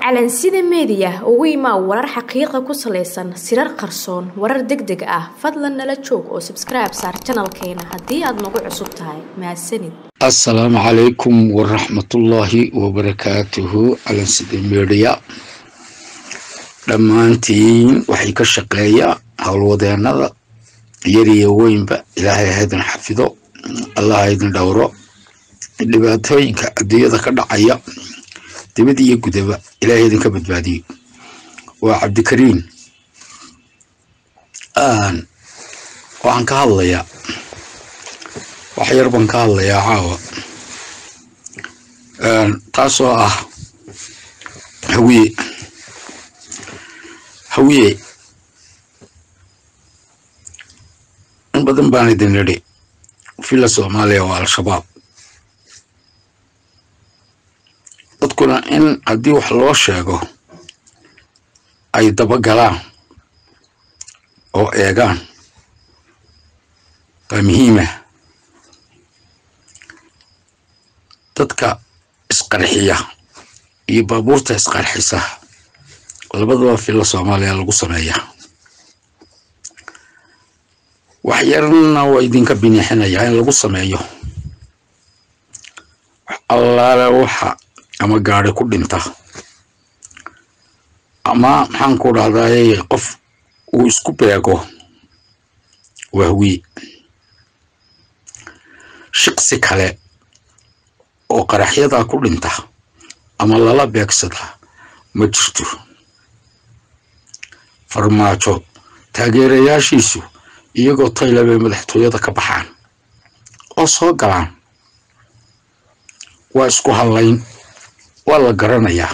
calansida meediya ugu imaa warar xaqiiqa ku salaysan sirar qarsoon warar deg deg ah fadlan nala joog oo sabskribe saar janalkeena haddii aad nagu cusub tahay mahadsanid assalaamu calaykum waraxmatullaahi wabarakaatuhu calansida meediya dhammaantiin waxay ka shaqeeya howlwadeenada yar iyo weynba ilaahay haydin xafido allah haydin dhowro dhibaatooyinka adduunyada ka dhacaya dibad iyo gudaba ilaahay idinka badbaadiyo waa cabdikariin waxaan ka hadlayaa wax yar baan ka hadlayaa caawa taasoo ah hawiye hawiye in badan baan idin nidhi villa soomaaliya waa al-shabaab dadkuna in haddii wax loo sheego ay dabagalaan oo eegaan baa muhiimah dadka isqarxiya iyo baabuurta isqarxisa labadaba villa soomaaliya lagu sameeya wax yarna waa idinka binixinayaa in lagu sameeyo wax allaale waxa ama gaari ku dhinta ama maxaan ku dhahdaye qof uu isku beego wahwi shiqsi kale oo qaraxyadaa ku dhinta ama lala beegsada ma jirto farmaajo taageerayaashiisu iyagoo tayla bay madaxtooyada ka baxaan oo soo galaan waa isku hadlayn waa la garanayaa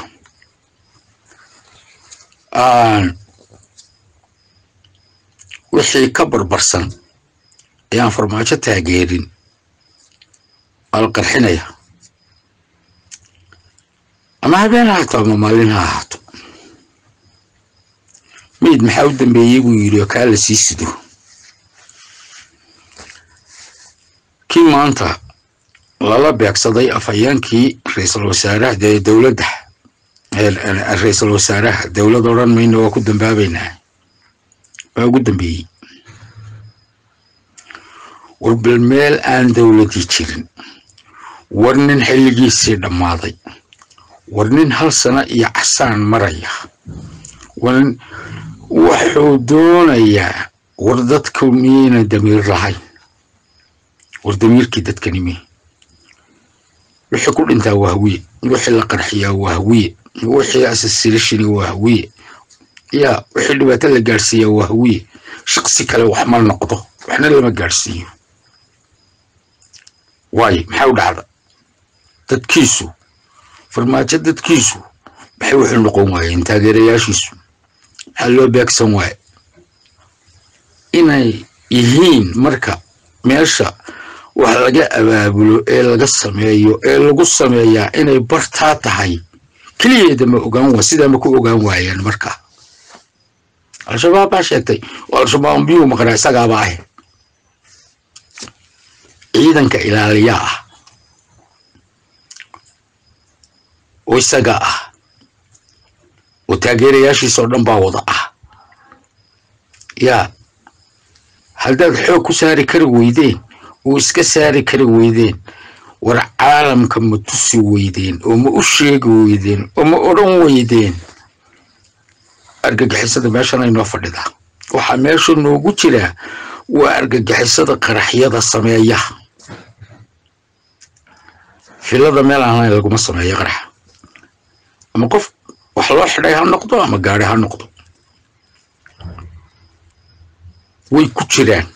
wixii ka barbarsan ayaan farmaajo taageerin waa la qarxinaya ama habeen ha haato ama maalin ha ahaato meyd maxaa u dambeeyey buu yidhi oo kaa la sii sido kii maanta lala beegsaday afhayeenkii ra-iisul wasaaraha dee dowladda ra-iisul wasaaraha dowlad odhan mayna waa ku dambaabaynaa waa ugu dambeeyey war bal meel aan dowladii jirin war nin xilligiisii dhammaaday war nin hal sano iyo casaan maraya war wuxuu doonayaa war dadku miyayna damiir lahayn war damiirkii dadkanimi wixii ku dhintaa waa hawiye wixii la qarxiyaa waa hawiye wixii asasirashini waa hawiye yaa wixii dhibaato la gaadhsiiyaa waa hawiye shaqsi kale wax ma noqdo waxna lama gaadhsiiyo waayo maxaa u dhacda dadkiisu farmaajo dadkiisu maxay wuxuu noqon waayeen taageerayaashiisu maxaa loo beegsan waaye inay yihiin marka meesha wax laga abaabulo ee laga sameeyo ee lagu sameeyaa inay bartaa tahay keliyeeda ma ogaan waa sidaa ma ku ogaan waayeen marka al-shabaab baa sheegtay oo al-shabaab biyuu maqnaa isagaaba ah ciidanka ilaaliyaa ah oo isaga ah oo taageerayaashiisoo dhan baa wada ah yaa haddaad xoog ku saari kari weydeen oo iska saari kari weydeen war caalamka ma tusi weydeen oo ma u sheegi weydeen oo ma odhan weydeen argagixisada meeshan aynoo fadhidaa waxaa meesha noogu jiraa waa argagixisada qaraxyada sameeya filada meel aan lahayn laguma sameeyo qarax ama qof wax loo xidhay ha noqdo ama gaari ha noqdo way ku jiraan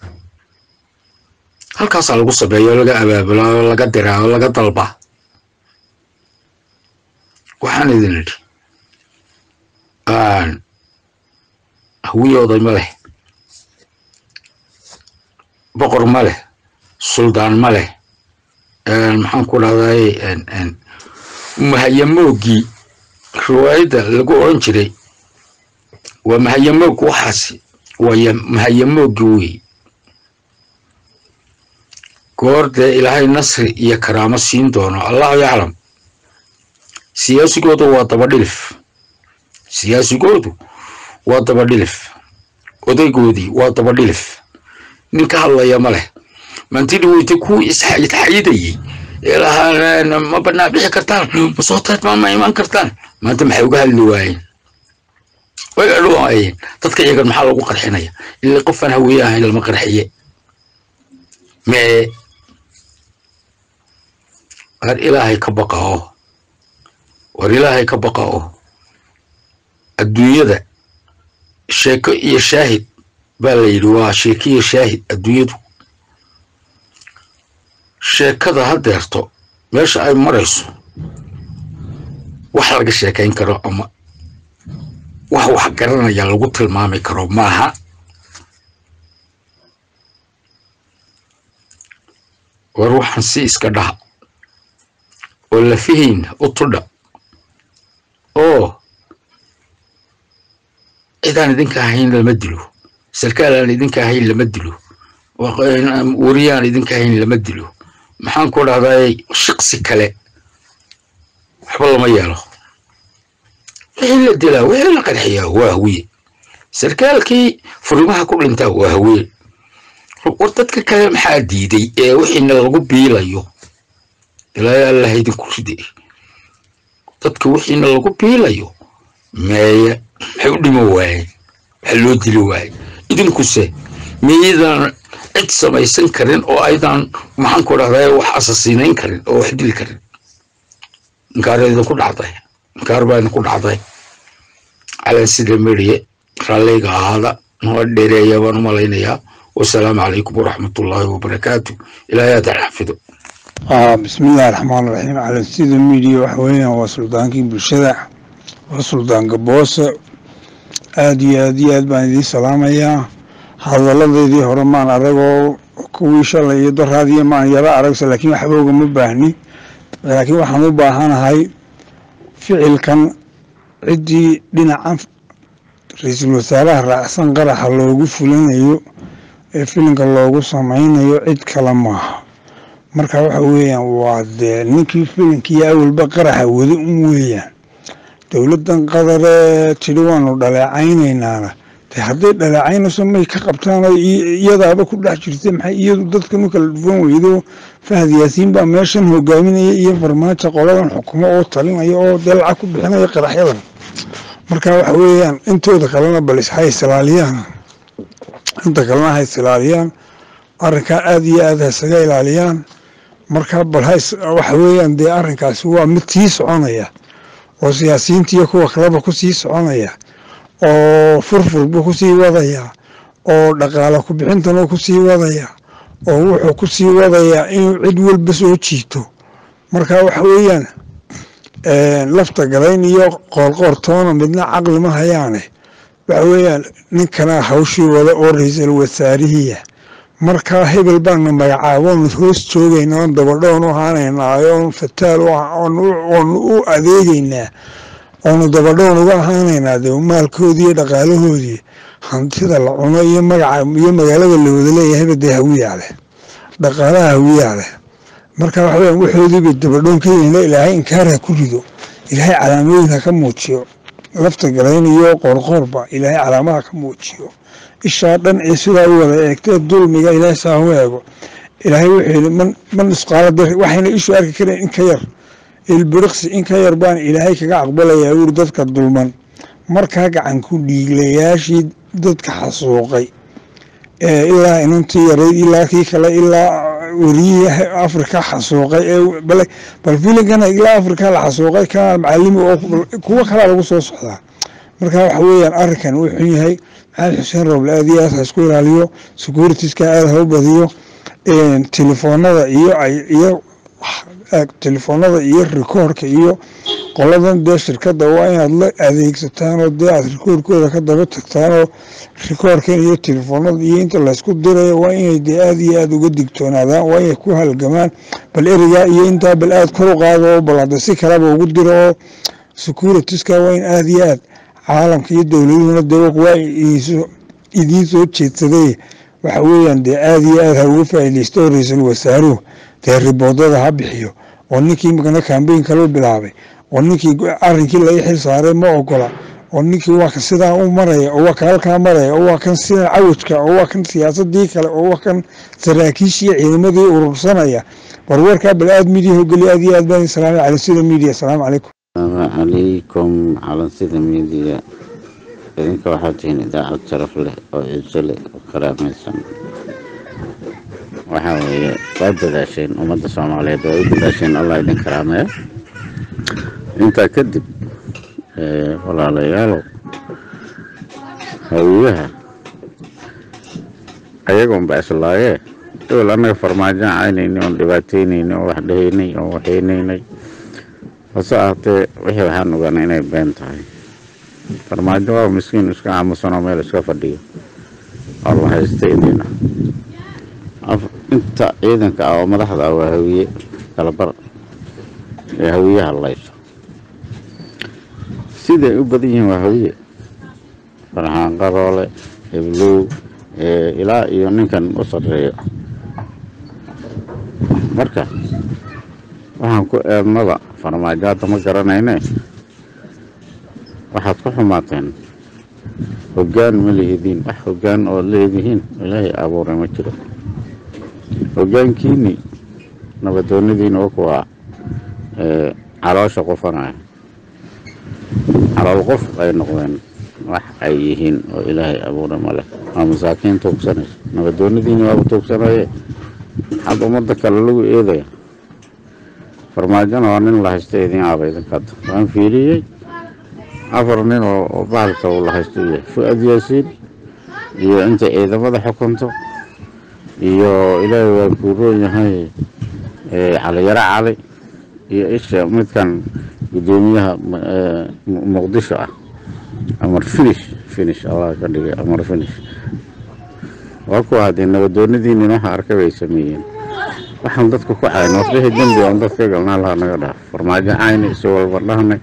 halkaasaa lagu sameeya oo laga abaabulaa oo laga diraa oo laga dalbaa waxaan idin idhi hawiye oday ma leh boqor ma leh suldaan ma leh maxaan ku dhahday mahayamoogii riwaayadda lagu odhan jiray waa mahayamoog waxaasi waa mahayamoogii wey goor dee ilaahay nasri iyo karaamo siin doono allahu yaclam siyaasigoodu waa dabadhilif siyaasigoodu waa dabadhilif odaygoodii waa dabadhilif nin ka hadlaya ma leh mantidhi weyta ku isxayidayey ee lahaa ma banaa bixi kartaan ma soo tartmaan ma imaan kartaan maanta maxay uga hadli waayeen way adhowaayeen dadka iyagan maxaa lagu qarxinaya ilaa qofaan haweeye ahayn lama qarxiye mee war ilaahay ka baqa oo war ilaahay ka baqa oo adduunyada sheeko iyo shaahid baa la yidhi waa sheeko iyo shaahid adduunyadu sheekada hadeerto meesha ay marayso wax laga sheekayn karo ama wax wax garanaya lagu tilmaami karo maaha war waxaan si iska dhaha oo lafihiin u tudha oo cidaan idinka ahayn lama dilo sarkaal aan idinka ahayn lama dilo wariyaan idinka ahayn lama dilo maxaan ku dhahday shaqsi kale waxba lama yeelo wixii la dilaa wixii la qarxiyaa waa hawiye sarkaalkii furimaha ku dhintaa waa hawiye war dadka kale maxaa diiday ee wixiina lagu biilayo ilaahay allah idinku ride dadka wixiina lagu biilayo meeye maxay u dhimo waayeen maxaa loo dili waaye idinkuse miyaydaan cid samaysan karin oo aydan maxaan ku dhahday wax asasiinayn karin oo wax dili karin inkaar idinku dhacday inkaar baa idinku dhacday calan sida mediye raalliga ahaada noo dheereeya baan u malaynayaa wasalaamu calaykum waraxmatullaahi wabarakaatu ilaahay aadaan xafido bismillahi raxmaan raxiim calan sida midiya waxa weeyaan waa suldaankii bulshada waa suldaanka boose aad iyo aad iyo aad baan idiin salaamayaa hadaladeedii hore maan aragoo kuwii shalay iyo daraadiyo maan yaro aragsa laakiin waxba ugama baahni laakiin waxaan u baahanahay ficilkan ciddii dhinaca ra-iisul wasaaraha raacsan qaraxa loogu fulinayo ee filinka loogu samaynayo cid kale maaha marka waxa weeyaan waa dee ninkii filinkiiyo awalba qaraxa wada un weeyaan dowladdan qadaree tidhi waanu dhaleecaynaynaana de hadday dhaleecaynayso may ka qabtaan oo iyadaaba ku dhex jirta maxay iyadu dadkan u kala dhufan weydo fahad yaasiin baa meeshan hogaaminaya iyo farmaajo qoladan xukumo oo talinaya oo dee lacag ku bixinaya qaraxyadan marka waxa weeyaan intooda kalena balis ha isilaaliyaan inta kalena ha isilaaliyaan arrinkaa aada iyo aad ha isaga ilaaliyaan marka bal waxa weeyaan dee arrinkaasi waa mid sii soconaya oo siyaasiyiinta iyo kuwa kaleba kusii soconaya oo furfurbu kusii wadaya oo dhaqaale ku-bixintana kusii wadaya oo wuxuu kusii wadayaa inuu cid walba soo jiito marka waxa weeyaan lafta galayn iyo qoorqoortoona midna caqli ma hayaane waxa weeyaan ninkana hawshii wada oo ra-iisul wasaarihiya markaa hebel baana magacaaboonu hoos joogayna oon dabadhoon u ahaanaynaa oon fataal oonu u adeegeynaa oonu dabadhoon uga ahaanaynaa de maalkoodii iyo dhaqaalahoodii hantida la cuno iyo magaca iyo magaalada la wada leeyahayba dee hawiyaa leh dhaqaalaha hawiyaa leh marka waxa weya waxoodiiba dabadhoon ka yihiin ilaahay inkaar ha ku rido ilaahay calaamooyin ha ka muujiyo lafta galayn iyo qoorqoorba ilaahay calaamaha ka muujiyo ishaa dhan ee sidaa u wada eegtee dulmiga ilaahay saa u eego ilaahay wuxuu yidhi man man isqaala dar waxayna ishu arki kareen in ka yar ilbiriqsi in ka yar baan ilaahay kaga aqbalayaa wuri dadka dulman markaa gacan ku dhiiglayaashii dadka xasuuqay ee ilaa inantii yarayd ilaa kii kale ilaa weriyihii afrika xasuuqay ee bal filinkana ilaa afrika la xasuuqay ka macalimi oo kuwo kalaa lagu soo socdaa marka waxa weeyaan arrinkan wuu xun yahay maxamed xuseen roble aad iyo aad ha isku ilaaliyo securitiska aad ha u badiyo telefoonada iyo iyo telefoonada iyo rikoorka iyo qoladan dee shirkadda waa inaad la adeegsataan oo dee aad rikoorkooda ka daba tagtaan oo rikoorkan iyo telefoonada iyo inta laysku dirayo waa inay dee aad iyo aad uga digtoonaadaan waa inay ku halgamaan bal erigaa iyo intaa bal aad kor u qaado oo bal hadda si kaleba ugu diro oo securitiska waa in aad iyo aad caalamka iyo dowladuhuna dee waa idiin soo jeedsaday waxa weeyaan dee aad iyo aad ha uga faa'iidaysto oo ra-iisul wasaaruhu dee riboodada ha bixiyo oo ninkii makana kambeyn kaloo bilaabay oo ninkii arrinkii laga xil saaray ma ogola oo ninkii waa kan sidaa u maraya oo waa kan halkaa maraya oo waa kan sida cawajka oo waa kan siyaasadii kale oo waa kan saraakiishii ciidamadii urursanaya warwarkaa bal aad midiya hogeliya aad iyo aad baan salaamay cala sida midiya asalaamu calaykum asalaamu calaykum calansida miidiya idinka waxaa tihiin idaacad sharaf leh oo ciise leh oo karaamaysan waxaa weeye waa dadaasheen ummadda soomaaliyeed waa u dadaasheen allah idin karaameeyo intaa kadib walaalayaalow hawiyaha ayagoonba islaayee dowel annaga farmaajoan caynayni oon dhibaataynayni oo wax dhahaynay oo waxaynaynay hase ahaatee wixii waxaan ogaana inay been tahay farmaajo waa miskiin iska aamusanoo meel iska fadhiyo oo la haysta idina inta ciidanka ah oo madaxda ah waa hawiye kalabar ee hawiyaha layso siday u badan yihiin waa hawiye farxaan qaroole heblow ilaa iyo ninkan u sarreeyo marka waxaan ku eednada farmaajo hadda ma garanayne waxaad ku xumaateen hoggaan ma lihidiin wax hoggaan ood leedihiin ilaahay abuuray ma jiro hoggaankiinii nabadoonnadiina wa kuwaa caloosha qufanaya calool qof ay noqdeen wax ay yihiin oo ilaahay abuuray ma leh waa masaakiin tuugsanaysa nabadoonnadiini waaba tuugsanaye maxaad ummadda kale lagu eedaya farmaajona waa nin la haysta idiin aaba idinkadda waan fiiriyey afar nin oo bahalka uu la haysto u yahay fu-ad yaasiin iyo inta ciidamada xukunto iyo ilaahay waa kuuroon yahay caliyaro cali iyo isha midkan guddoomiyaha muqdisho ah amar finish finish allah ka dhigay amar finish waa kuwa haddee nabadoonnadiinin waxa arkay bay sameeyeen waxaan dadka ku cayn warbixii dembi oon dadka galnaa laha naga dhaaf farmaajo cayni si walba dhahnay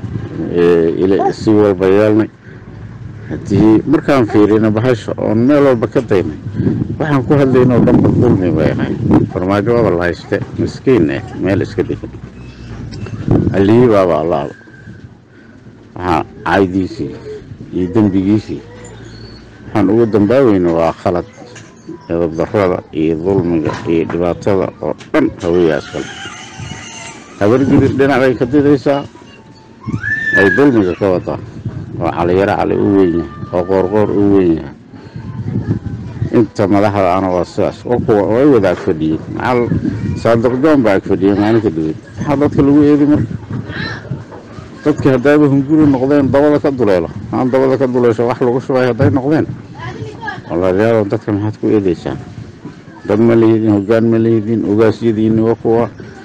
si walba yeelnay haddii markaan fiirina bahasha oon meel walba ka daynay waxaan ku hadlayna oo dhanba dulmi bay ahay farmaajo waaba la hayste miskiin eh meel iska degan haliyii baaba allaaba waxaa caydiisii iyo dembigiisii waxaan ugu dambaaweyna waa khalad edabdarrada iyo dulmiga iyo dhibaatada oo dhan haweyaas kale habargidir dhinacbay ka didaysaa ay dulmiga ka wadaa oo caliyaro cali u weyn yahay oo qoorqoor u weyn yahay inta madaxda ana waa sidaas oo kuwa oo ay wada ag fadhiyeen macal saadiq joon baa ag fadhiyey maalinka dawed maxaa dadka lagu eedi marka dadkii haddaaba hunguri noqdeen dabada ka duleelo aan dabada ka duleesho wax lagu shubay hadday noqdeen walaalayaalow dadka maxaad ku eedeysaan dad ma lihidin hoggaan ma lihidin ogaasyadiini wa kuwa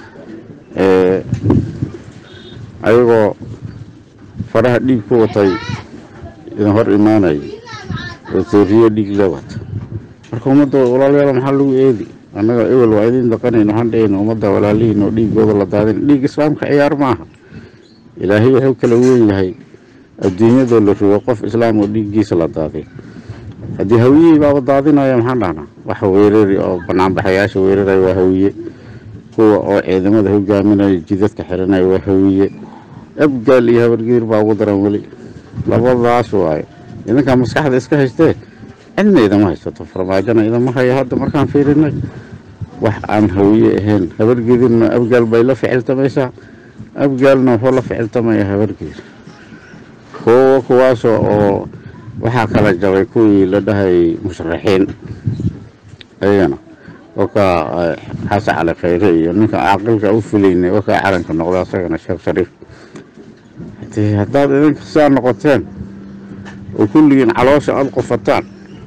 ayagoo faraha dhiig ku watay idin hor imaanayay oo tooriyo dhiig la wata marka ummadda walaalayaal maxaa lagu eedi annaga ewel waa idin daqanayn waxaan dhahayna ummadda walaalihiin oo dhiigooda la daadin dhiig islaamka ciyaar maaha ilaahay wuxuu kala weyn yahay adduunyadoo la rogo qof islaam oo dhiiggiisa la daadiy haddii hawiyihii baaba daadinaya maxaan dhahnaa wax weerari oo banaanbaxayaasha weeraraya waa hawiye kuwa oo ciidamada hogaaminaya jidadka xiranaya waa hawiye abgaal iyo habargiir baa ugu daran weli labadaas waaye idinkaa maskaxda iska haystee cidna idama haysato farmaajona idama haya hadda markaan fiirinay wax aan hawiye ahayn habargidirna abgaal bay la ficiltamaysaa abgaalna wuxuu la ficiltamaya habargiir kuwa kuwaasoo oo waxaa kala jabay kuwii la dhahayay musharaxiin ayagana wakaa xasan cali khayre iyo ninka caaqilka u filaynay wakaa calanka noqda asagana sheekh shariif hadii haddaad idinka sidaa noqoteen oo kulligiin caloosha aada qofataan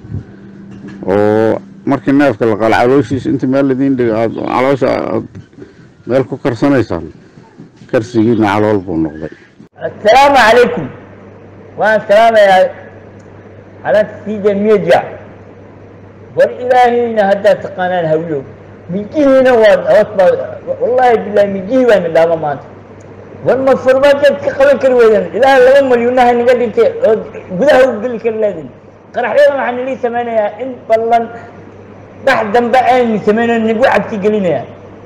oo markii neefka la qala calooshiisa inta meel idiin dhiga aad caloosha aad meel ku karsanaysaan karsigiina calool buu noqday السلام عليكم وانا سلام يا على سيدة ميديا والإلهي هدا تقانا الهويو من جهنا وطبع والله بالله من جهة وانا داما مات والمفرمات كقبل كرويدن إله لما مليونها نقل انت قدها وقل كرلادن قرح لنا محن لي ثمانية إن بلن بعد ذنب عين ثمانية نقوى عبتي قلنا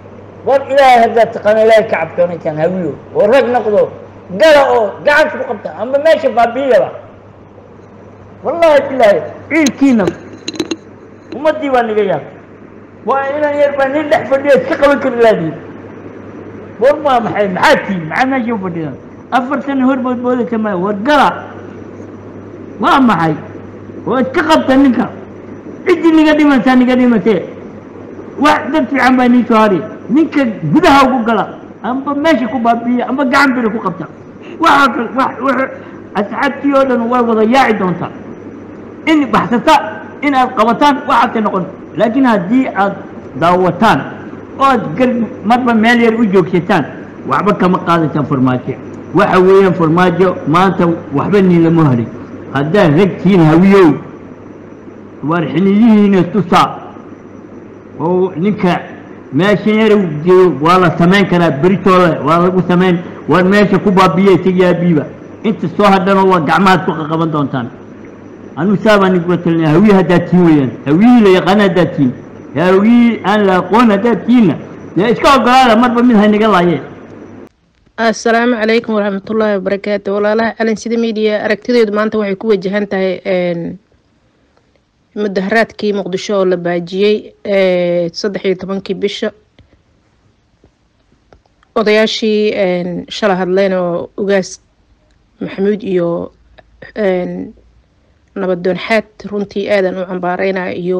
war ilaahay haddaad taqaano ilaahay ka cabto ninkan hawiyo oo rag noqdo gala oo gacanta ku qabta amba meesha baabiyaba wallahi bilaahi ciilkiina ummaddii baa niga yaab waa inan yar baa nin dhex fadhiya iska qaban kari laadiin war waa maxay maxaa tiin maxaa meesha u fadhidaan afartan horbood boodaysa maya war gala waa maxay oo iska qabta ninka ciddii niga dhimansaa niga dhimatee wax dad fiican baa nii soo hari ninka gudaha ugu gala amba meesha ku baabiiya amba gacan biri ku qabta waxa kal wax wax asxaabtii oo dhan way wada yaaci doontaa in baxsata in aad qabataan waxaadka noqon laakiin haddii aad daawataan oo aad gar marba meel yar u joogsataan waxba kama qaadataan farmaajo waxa weeyaan farmaajo maanta waxba niin lama harin haddaad ragtiin hawiyow waar xiniyihiina tusaa oo ninka meesha yar jeeyo waa la samayn karaa beritooda waa lagu samayn waar meesha ku baabiya isaga aabiiba inta soo hadhanoo waa gacmahaad ku qaqaban doontaan anu saabaan igula talinaya hawiye haddaad tiin weeyaan hawiyihii la yaqaan haddaad tiin hawiyihii aan la aqoon haddaad tiinna dee iska ogolaada marba mid haynaga laayeen asalaamu calaykum waraxmatullaahi wabarakaatu walaalaha calin sida miidiya aragtideedu maanta waxay ku wajahan tahay mudaharaadkii muqdisho oo la baajiyey saddex iyo tobankii bisha odayaashii shala hadleen oo ugaas maxamuud iyo nabadoon xaad runtii aadan u cambaareynaya iyo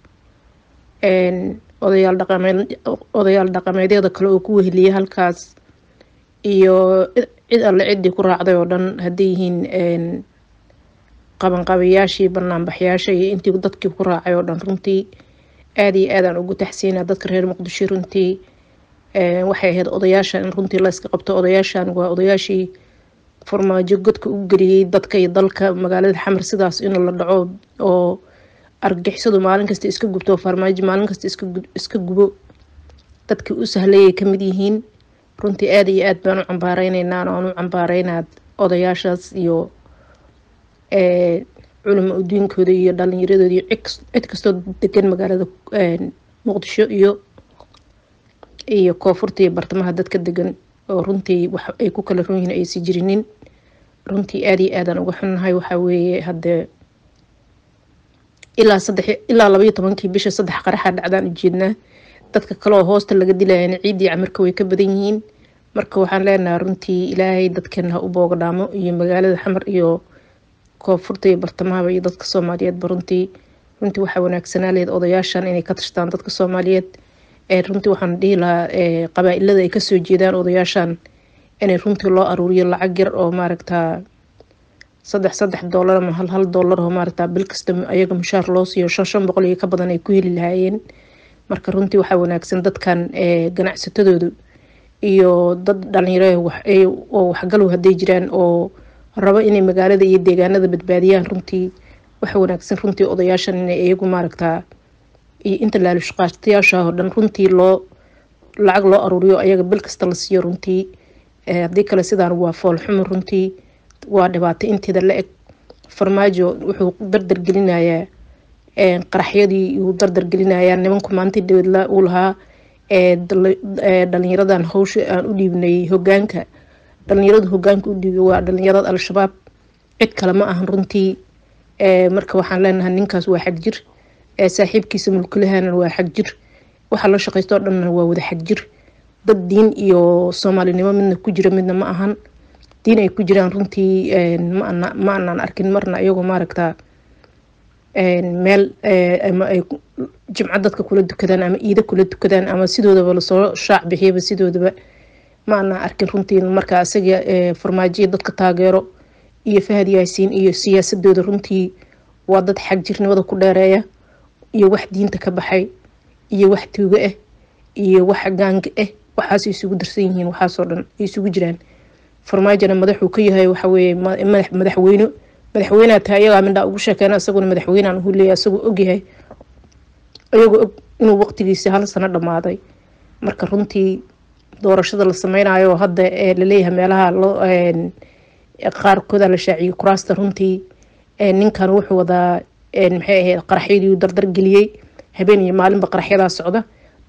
odayaal dhaqameed odayaal dhaqameedyada kale oo ku weheliyay halkaas iyo cid alle ciddii ku raacday oo dhan hadday yihiin qabanqabayaashii banaanbaxyaasha iyo intii dadkii ku raacay oo dhan runtii aada iyo aadaan ugu taxsiina dadka reer muqdisho runtii waxay ahayd odayaashan in runtii la iska qabto odayaashan waa odayaashii farmaajo godka u geliyey dadka iyo dalka magaalada xamar sidaas in la dhaco oo argagixisadu maalin kasta iska gubto farmaajo maalin kasta iska gubo dadkii u sahlayay kamid yihiin runtii aada iyo aad baan u cambaareynayna aan u cambaareynaa odayaashaas iyo culimo udiinkooda iyo dhalinyaradooda iyo cid kastoo degan magaalada muqdisho iyo iyo koonfurta iyo bartamaha dadka degan oo runtii wax ay ku kala run yihiin aysan jirinin runtii aada iyo aadaan uga xunnahay waxaa weeye haddee ilaa saddex ilaa labaiyo tobankii bisha saddex qaraxa dhacdaan ujeednaa dadka kaleoo hoosta laga dilayana ciiddii camirka way ka badan yihiin marka waxaan leenahay runtii ilaahay dadkeena ha u boogadhaamo iyo magaalada xamar iyo koonfurta iyo bartamahaba iyo dadka soomaaliyeedba runtii runtii waxaa wanaagsanaa leed odayaashan inay ka tashtaan dadka soomaaliyeed runtii waxaan dhihi lahaa qabaa-ilada ay kasoo jeedaan odayaashan inay runtii loo aruuriyo lacag yar oo maaragtaa saddex saddex doolar ama hal hal doolar oo maaragtaa bil kasta ayaga mushaar loo siiyo shan shan boqol iyo ka badan ay ku heli lahaayeen marka runtii waxaa wanaagsan dadkan ganacsatadoodu iyo dad dhalinyaro oo waxgalow hadday jiraan oo rabo inay magaalada iyo deegaanada badbaadiyaan runtii waxa wanaagsan runtii odayaashan inay iyagu maaragtaa iyo inta laalushqaatayaasha oo dhan runtii loo lacag loo aruuriyo ayaga bil kasta la siiyo runtii haddii kale sidaan waa foolxumo runtii waa dhibaato inteeda la eg farmaajo wuxuu dardargelinayaa qaraxyadii uu dardargelinayaa nimanku maanta dawedla uu lahaa dhalinyaradan hawsha aan u dhiibnay hogaanka dhalinyarada hogaanka u dhiibay waa dhalinyarada al-shabaab cid kale ma ahan runtii marka waxaan leenahay ninkaas waa xag jir saaxiibkiisa mulkulahana waa xag jir waxa la shaqaysto oo dhanna waa wada xag jir dad diin iyo soomaalinimo midna ku jira midna ma ahan diin ay ku jiraan runtii ma anaan arkin marna iyagoo maaragtaa meel ama ay jimco dadka kula dukadaan ama iida kula dukadaan ama sidoodaba lasoo shaac bixiyaba sidoodaba ma anaan arkin runtii marka isaga farmaajiya dadka taageero iyo fahad yaasiin iyo siyaasadooda runtii waa dad xag jirnimada ku dheereeya iyo wax diinta ka baxay iyo wax tuugo ah iyo wax gaanga ah waxaas isugu darsan yihiin waxaasoo dhan ay isugu jiraan farmaajona madaxuu ka yahay waxa weeye madaxweyne madaxweyneha tahay ayagaa mindhaa ugu sheekeena isaguna madaxweynean uhu leeyahay isagoo ogyahay iyagoo og inuu waqtigiisa hal sano dhammaaday marka runtii doorashada la sameynayo hadda laleeyahay meelaha loo qaarkooda la shaaciyay kuraasta runtii ninkan wuxuu wadaa maxay ahayd qaraxyadii dardar geliyey habeen iyo maalinba qaraxyadaa socda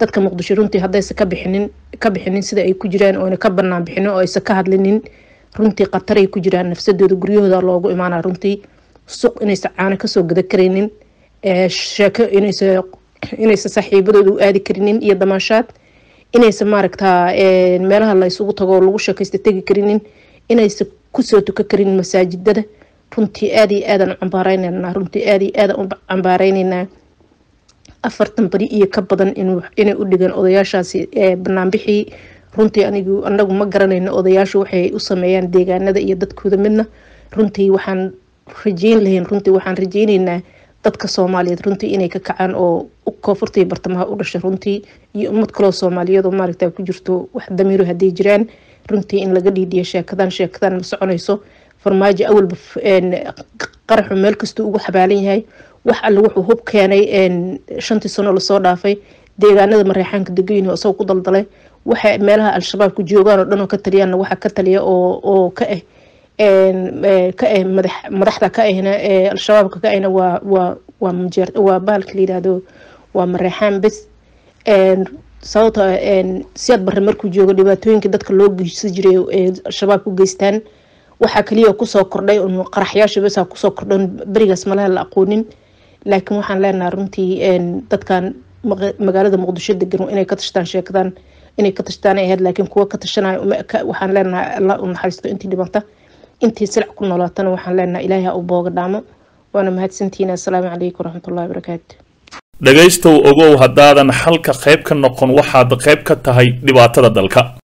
dadka muqdisho runtii haddaysa ka bixinin ka bixinin sida ay ku jiraan oona ka banaan bixinin oo aysa ka hadlinin runtii khataray ku jiraan nafsadooda guryahooda loogu imaana runtii suq inaysa caano kasoo gada karaynin sheeko inaysa inaysa saaxiibadooda u aadi karinin iyo damaashaad inaysa maaragtaa meelaha la isugu tago oo lagu sheekaysta tegi karinin inaysa kusoo tuka karin masaajidada runtii aad iyo aadaan u cambaareynanaa runtii aad iyo aadaan u cambaareynanaa afartan beri iyo ka badan inay u dhigaan odayaashaasi banaanbixii runtii anigu anagu ma garanayno odayaashu waxay u sameeyaan deegaanada iyo dadkooda midna runtii waxaan rajeyn lahayn runtii waxaan rajeyneynaa dadka soomaaliyeed runtii inay ka kacaan oo koonfurta iyo bartamaha u dhashay runtii iyo ummad kaloo soomaaliyeed oo maaragta ku jirto wax damiiro hadday jiraan runtii in laga dhiidhiyo sheekadan sheekadan ma soconayso farmaajo awalba qaraxu meel kastuu ugu xabaalan yahay wax alle wuxuu hub keenay shantii sano lasoo dhaafay deegaanada mareexaanka degayin isagoo ku daldalay waxa meelaha al-shabaab ku joogaan oo dhan oo ka taliyaana waxa ka taliya oo oo ka ah ka ah madax madaxda ka ahna al-shabaabka ka ahna waa waa waa mujeer waa bahalka la yidhaahdo waa mareexaan bes sababta siyaad barre markuu joogo dhibaatooyinka dadka loo geysan jiray ee al-shabaab ku geystaan waxaa kaliya kusoo kordhay un qaraxyaasha besa kusoo kordhan berigaas malaha la aqoonin laakiin waxaan leenahay runtii dadkan magaalada muqdisho degan inay ka tashtaan sheekadan inay ka tashtaan ay ahayd laakiin kuwa ka tashanayo waxaan leenahay allah u naxariisto intii dhibanta intii silac ku noolaatana waxaan leenahay ilaahay ha u booga dhaamo waana mahadsantihiin assalaamu calaykum waraxmatullahi wabarakaatu dhegaystow ogow haddaadan xalka qayb ka noqon waxaad qayb ka tahay dhibaatada dalka